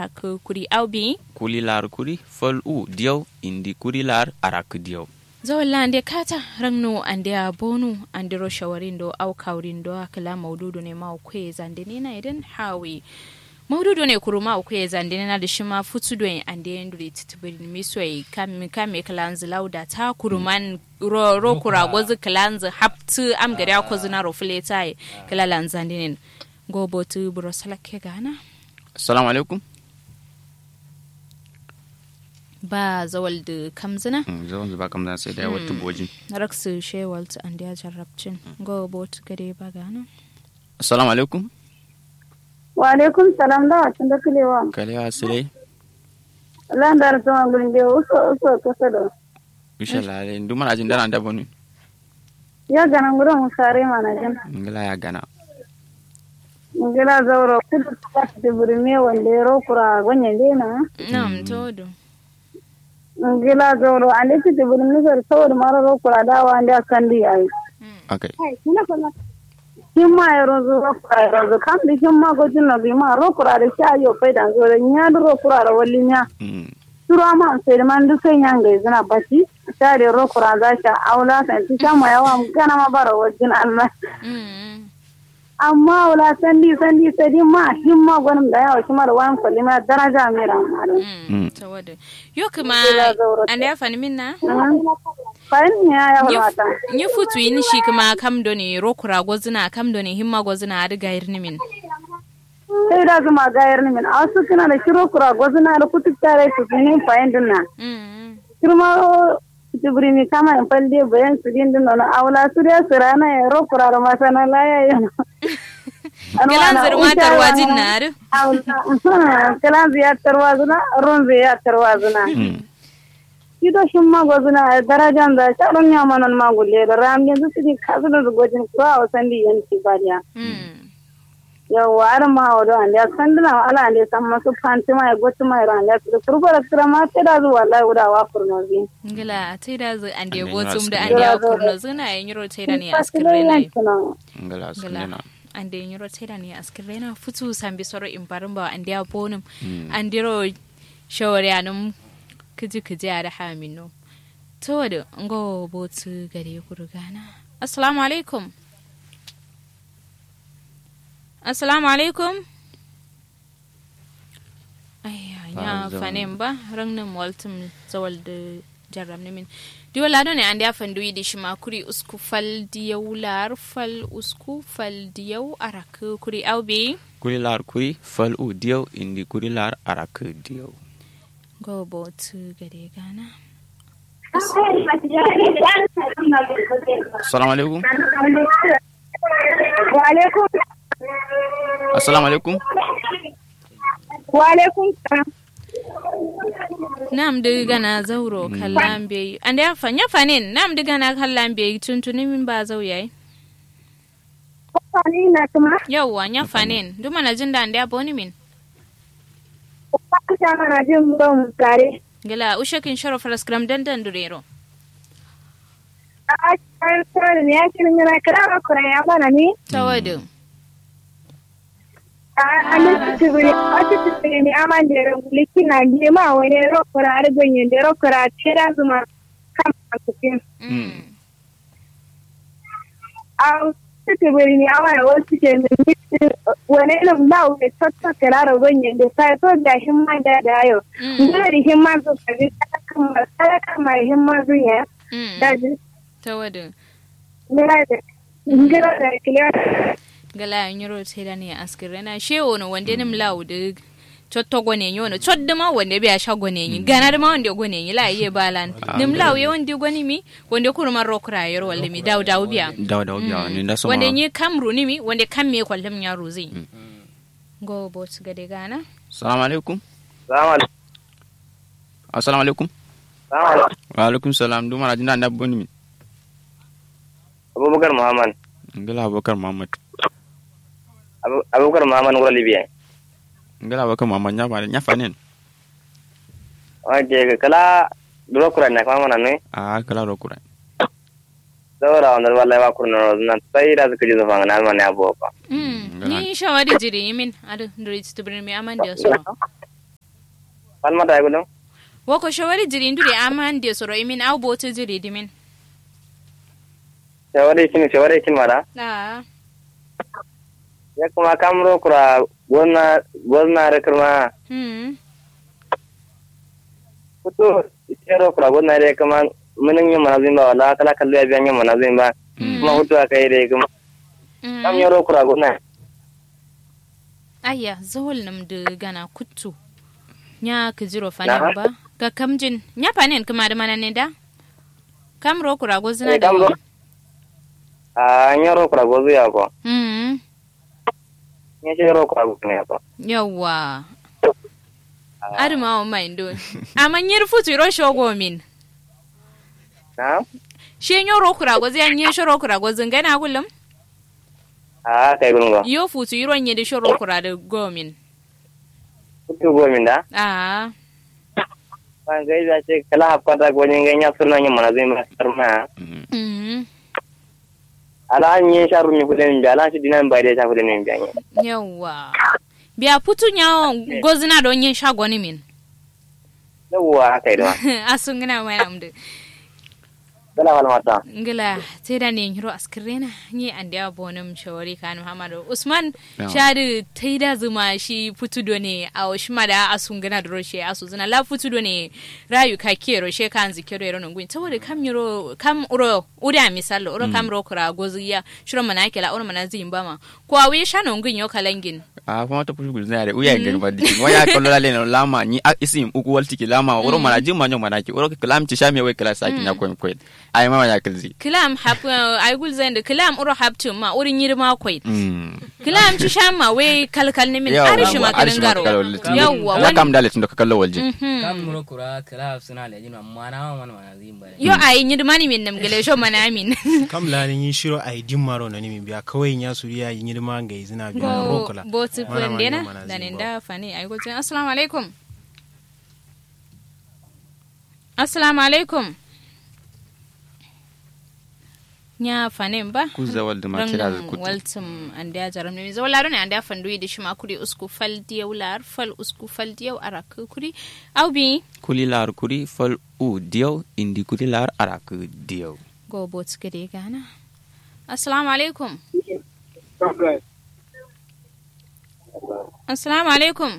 arak kuri aubi kulilar kuri fal u diyaw indi kulilar arak diyaw zawalla ande kata rangno ande a bonu ande ro shawarindo au kawrindo akala maududu ne ma kwe zande ne na idan hawi maududu ne kuruma kwe zande ne na da shima futudo ande nduri titibiri misoi kame kame kalanzi lauda ta kuruman ro, ro kura gozu kalanzi haptu am gari ako zina ro fuleta kalalan zande ne gobo tu buro salake gana assalamu alaikum ba zawal da kamzina zawon zuba kamzina sai da wata bojin raksu shewalt and ya jarrabcin go bot gare ba gana assalamu alaikum wa alaikum salam da wacin da kulewa kalewa sile landar zuwa gurin da uso uso kasa da insha Allah ndu mana jin dana da bonu ya gana gurin musare mana jin ngala ya gana ngila zauro kudu ka ta burme wanda ya rokura ganyen dena nam todo ngila zauro an da ta burme zar saboda mara rokura dawa an da kan di ai okay kin ma ya rozo rokura ya rozo kan di kin ma gojin na bi ma rokura da sha yo fai dan zo da nya da rokura da wallin ya Tura ma sai man duk sai yan ga zina basi ta da rokura za ta aula san ti sama yawa gana ma bara wajin Allah amma wala sandi sandi sadi ma hin ma gwanin da yawa kuma da wani kwalli ma daraja mai ramadu. tawada yo kuma an ya fani minna Fahim ya ya wata. yi futu yin shi kuma kam do ne rokura gozina kam do ne himma gozina a riga yirni min Sai da zuma gayar ni min a wasu suna da shiro kura gwazina da kutu tare su su yin fahim din na. Kirma tibiri mi kama in falle bayan su din din na aula su da su rana ya rokura da mata na laya yana. Kalan zirma tarwajin na ru. Kalan ziyar tarwazuna, ruwan ziyar tarwazuna. Kido shin magwazuna a darajan da shaɗon yamanon magulle da ram yanzu su ne kasu da zugojin kuwa a wasan da yanki bariya. Yawwa har ma wa don da san dina ala ne san masu fanti mai gotu mai ran da su kurba da kira ma sai da zuwa lai guda wa furno bi. Ngila tai da zu ande gotum da ande kurno zuna yin yiro tai da ne askirre nai. ngala sunena ande yiro tai da ne askirre na futu sambi soro in barin ba ande ya bonum ande ro shawari anum kiji kiji a da hamino. To da ngo botu gare kurgana. Assalamu alaikum. Assalamu alaikum. Ayya, ya fanin ba, rangnin waltum zawal da jarram ne min. Diwa lado ne an da fandu yi da shi ma kuri usku fal diyau lar fal usku fal diyau arak kuri aube. kulilar kuri fal u diyaw indi kulilar arak diyaw Go botu gare gana. assalamu alaikum Wa alaikum assalamu alaikum wa alaikum salam. Nam da gana zauro kallan bai. An da ya fa ya fanin nam da gana kallan bai tuntuni min ba zau yayi. Kwani na kuma Yawwa ya fanin duma na jin da an da ya boni min. kwa ta mana jin ban tare. Gala ushakin sharo faraskram dandan durero. A kan tsara ne ya kirin yana kira ba kura ya bana ni. Tawadu. A nan tibiri a tibiri ne aman da rambuliki na gema wani rokura har ganyen da rokura ce da zuma kan masukin. A tibiri ne aman wasu ke mai wani ilim da wani tattaka lara ganyen da sai to da himma da da yau. Ngana da himma zo ka ji sadaka mai himma zuya. Da ji Tawadu. ngana da ngana da kiliya. Gala nyoro teda ne askire na shewo no wande nim laude chotto gone nyono chodde ma wande biya sha gone yi gana da ma wande gone yi la iye balan nim law ye wande gone mi wande kurma rokra yor walle mi daw daw biya daw daw biya ni da so wande ni kamru ni mi wande kamme kwallem nya ruzi go bot gade gana assalamu alaikum Salamu alaikum. assalamu alaikum Salamu alaikum. wa alaikum salam du mana jin da boni min Abubakar Muhammad. ngala abubakar muhammad Abu- Abubakar Muhammad ngoro Libya. ngala abubakar muhammad nya fa nya fanen Oke, kala duro kura na kama mana ne. a kala ro kura Saboda wanda wallahi ba kurna na sai da suka ji zafan na alman ya boka. mm Gala. ni shawadi jiri min adu nduri tubrin mi amande so palma ta gudum woko shawari jiri ndure aman de soro imin au boto jiri dimin shawari kin shawari kin mara ah ya kuma kamro kura gonna gonna re kuma hmm kutu kero kura gonna re kuma munin yin manazin ba wala kala kallo ya biyan yin manazin ba kuma hutu aka yi re kuma kam hmm yaro kura gonna ayya zawol nam de gana kuttu nya kujiro fanen Na? ba ga kamjin nya fanen kuma da mana ne da kamro kura gozina Eh, da kamro. a yaro kura gozu ya ko hmm ya ce yaro kura gozu ne ko yawa aduma o maindo amanyir futu iro shogo min na she nyoro kura gozi an yin shoro kura gozi ngana kullum a kai gungo yo futu iro nye de shoro kura da gomin kutu gomin da ah ban gai da ce kala hafkata gwanin ganya sunan yin manazin ba sarma mm ala an yi sharu mi kudin bi ala shi dinan bai da ta kudin mi biyan yawa biya futu nya gozina don yin shagoni min yawwa kai da asun gina mai amdu dala wal mata ngila teda ne hiro askirena ni ande abonum shawari kan muhammadu usman Yeah. shadu taida zuma shi futu do ne a shima da asun gana da roshe asu zina la futu do ne rayu ka ke roshe kan zikiro yero nungui saboda kam yiro kam uro uda misalo uro kam ro kura goziya shiro mana kela uro mana zimba ma ko awi shano ngun yo kalangin a kuma ta fushi gulzina da uya ngani ba diki waya kallo la leno lama ni a isim uku walti ki lama woro mana jimma nyo mana ki woro ki kalam ci shame wai kala saki na koy koy ai mama ya kalzi kilam hap ay gul zende kilam uro haptu ma uri nyirma koy mm kilam ci shamma we kalkal ne min Yawa, arishi ma arishi ma garo kallo litin. yawa ya wani kam dale tun da ka kallo walji Mhm. kam muro kura kala suna lejin amma na man mana zin bare yo ay nyirma ni min nam gele sho mana min kam lanin yin shiro a idin maro na nimin biya kawai ya suriya yin yirma ga izina biya na go rokola bo tu Mana ma dena yin mana da zin nin ba. da fani ay go assalamu alaikum assalamu alaikum nya fanin ba ku zawal da ma kira da rangum kutu waltum ande a jaram ne zo laro ne ande a fandu yi shima kuri usku fal diyaw lar fal usku fal diyaw arak kuri aw bi kuli lar kuri fal u diyaw indi kuli lar arak diyaw go bot gade gana assalamu alaikum assalamu alaikum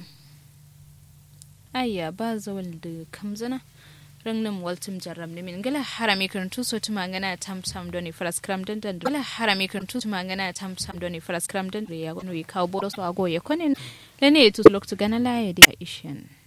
ayya ba zawal da kamzana rangnim waltum jarram ne min gala harami kan tu so tuma ngana tam sam doni faras kram dan dan gala harami kan tu tuma ngana tam sam doni faras kram dan ya gono yi kawo bodo so ago ya konen lene tu loktu gana la ya di aishan